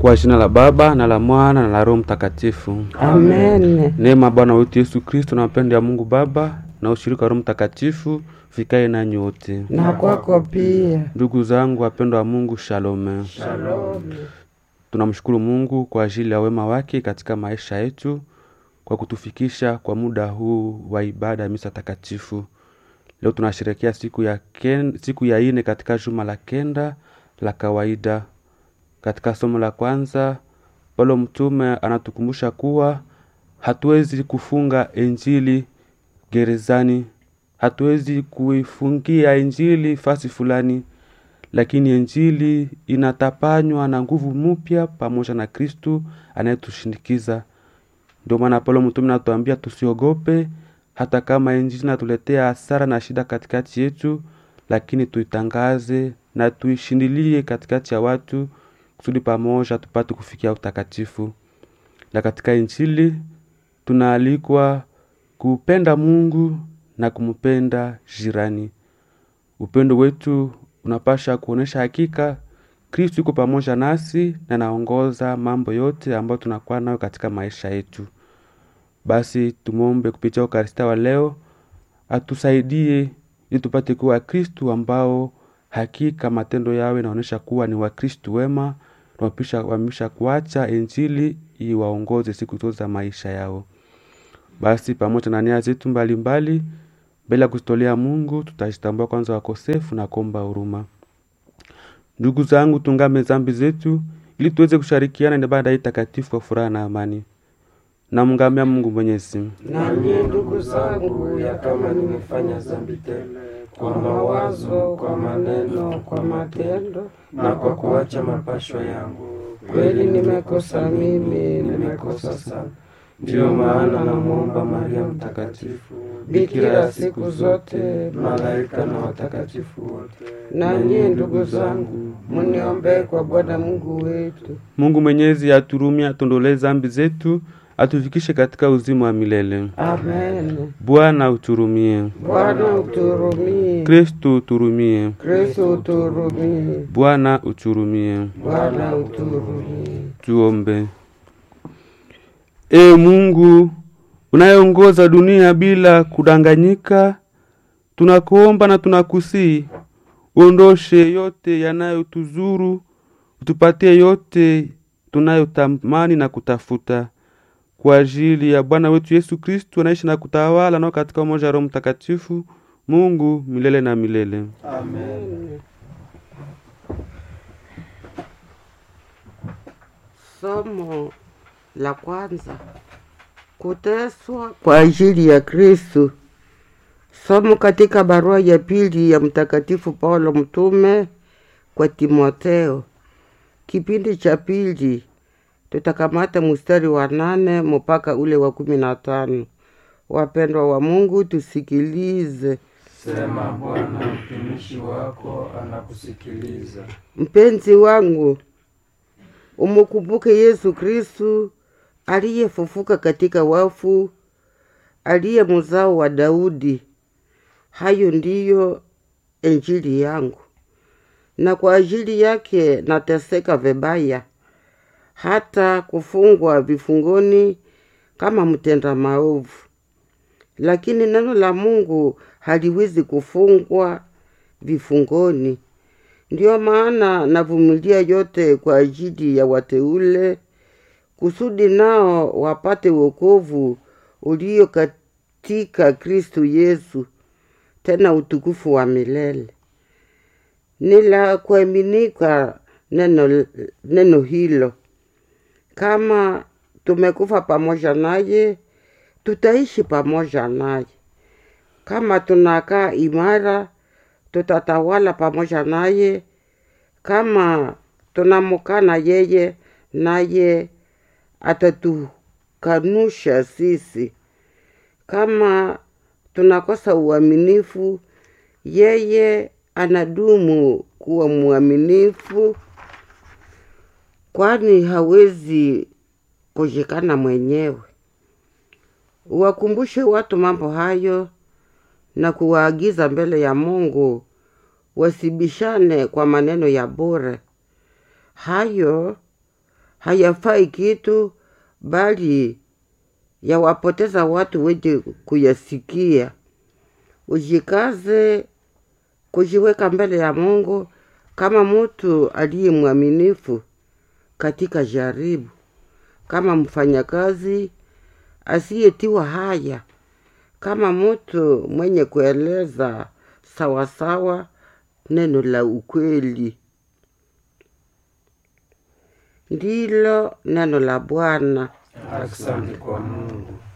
Kwa jina la Baba na la Mwana na la Roho Mtakatifu. Amen. Neema ya Bwana wetu Yesu Kristo na mapendo ya Mungu Baba na ushirika wa Roho Mtakatifu vikae nanyi wote. Na kwako pia. Ndugu zangu wapendwa wa Mungu, shalome. Tunamshukuru Mungu kwa ajili ya wema wake katika maisha yetu kwa kutufikisha kwa muda huu wa ibada ya misa takatifu. Leo tunasherehekea siku ya ken, siku ya ine katika juma la kenda la kawaida. Katika somo la kwanza, Paulo mtume anatukumbusha kuwa hatuwezi kufunga injili gerezani, hatuwezi kuifungia injili fasi fulani, lakini injili inatapanywa na nguvu mpya pamoja na Kristu anayetushindikiza. Ndio maana Paulo mtume anatuambia tusiogope, hata kama injili inatuletea hasara na shida katikati yetu, lakini tuitangaze na tuishindilie katikati ya watu kusudi pamoja tupate kufikia utakatifu. Na katika injili tunaalikwa kupenda Mungu na kumpenda jirani. Upendo wetu unapasha kuonesha hakika Kristo yuko pamoja nasi na naongoza mambo yote ambayo tunakuwa nayo katika maisha yetu. Basi tumwombe kupitia Ukaristia wa leo atusaidie ili tupate kuwa Kristu ambao hakika matendo yao inaonyesha kuwa ni Wakristu wema na wamesha kuacha injili iwaongoze siku zote za maisha yao. Basi pamoja na nia zetu mbalimbali, mbele ya kuzitolea Mungu, tutajitambua kwanza wakosefu na kuomba huruma. Ndugu zangu, tungame zambi zetu ili tuweze kushirikiana na ibada hii takatifu kwa furaha na amani. Namngamia Mungu Mwenyezi. Nanyi ndugu zangu, ya kama nimefanya dhambi tele kwa mawazo, kwa maneno, kwa matendo na kwa kuacha mapashwa yangu, kweli nimekosa mimi, nimekosa sana. ndiyo maana namwomba Maria Mtakatifu, Bikira siku zote, malaika na watakatifu wote, nanyi ndugu zangu, muniombee kwa Bwana Mungu wetu. Mungu Mwenyezi aturumie, atuondolee zambi zetu, atufikishe katika uzima wa milele. Amen. Bwana uturumie. Bwana uturumie. Kristu uturumie. Kristo uturumie. Bwana uturumie. Bwana uturumie. Tuombe. E Mungu unayeongoza dunia bila kudanganyika, tunakuomba na tunakusii uondoshe yote yanayotuzuru, utupatie yote tunayotamani na kutafuta kwa ajili ya Bwana wetu Yesu Kristu anaishi na kutawala nao katika umoja wa Roho Mtakatifu, Mungu milele na milele. amen. Somo la kwanza: kuteswa kwa ajili ya Kristo. Somo katika barua ya pili ya Mtakatifu Paulo mtume kwa Timotheo, kipindi cha pili. Tutakamata mstari wa nane mpaka ule wa kumi na tano. Wapendwa wa Mungu, tusikilize. Sema Bwana, mtumishi wako anakusikiliza. Mpenzi wangu, umukumbuke Yesu Kristu aliyefufuka katika wafu, aliye mzao wa Daudi. Hayo ndiyo injili yangu, na kwa ajili yake nateseka vibaya, hata kufungwa vifungoni kama mtenda maovu. Lakini neno la Mungu haliwezi kufungwa vifungoni. Ndiyo maana navumilia yote kwa ajili ya wateule, kusudi nao wapate wokovu ulio katika Kristo Yesu, tena utukufu wa milele. Ni la kuaminika neno, neno hilo. Kama tumekufa pamoja naye, tutaishi pamoja naye. Kama tunakaa imara, tutatawala pamoja naye. Kama tunamkana yeye, naye atatukanusha sisi. Kama tunakosa uaminifu, yeye anadumu kuwa mwaminifu, kwani hawezi kushikana mwenyewe. Uwakumbushe watu mambo hayo na kuwaagiza mbele ya Mungu wasibishane kwa maneno ya bure. Hayo hayafai kitu, bali yawapoteza watu wenye kuyasikia. Ujikaze kujiweka mbele ya Mungu kama mtu aliye mwaminifu katika jaribu, kama mfanyakazi asiyetiwa haya, kama mtu mwenye kueleza sawasawa neno la ukweli. Ndilo neno la Bwana. Asante kwa Mungu.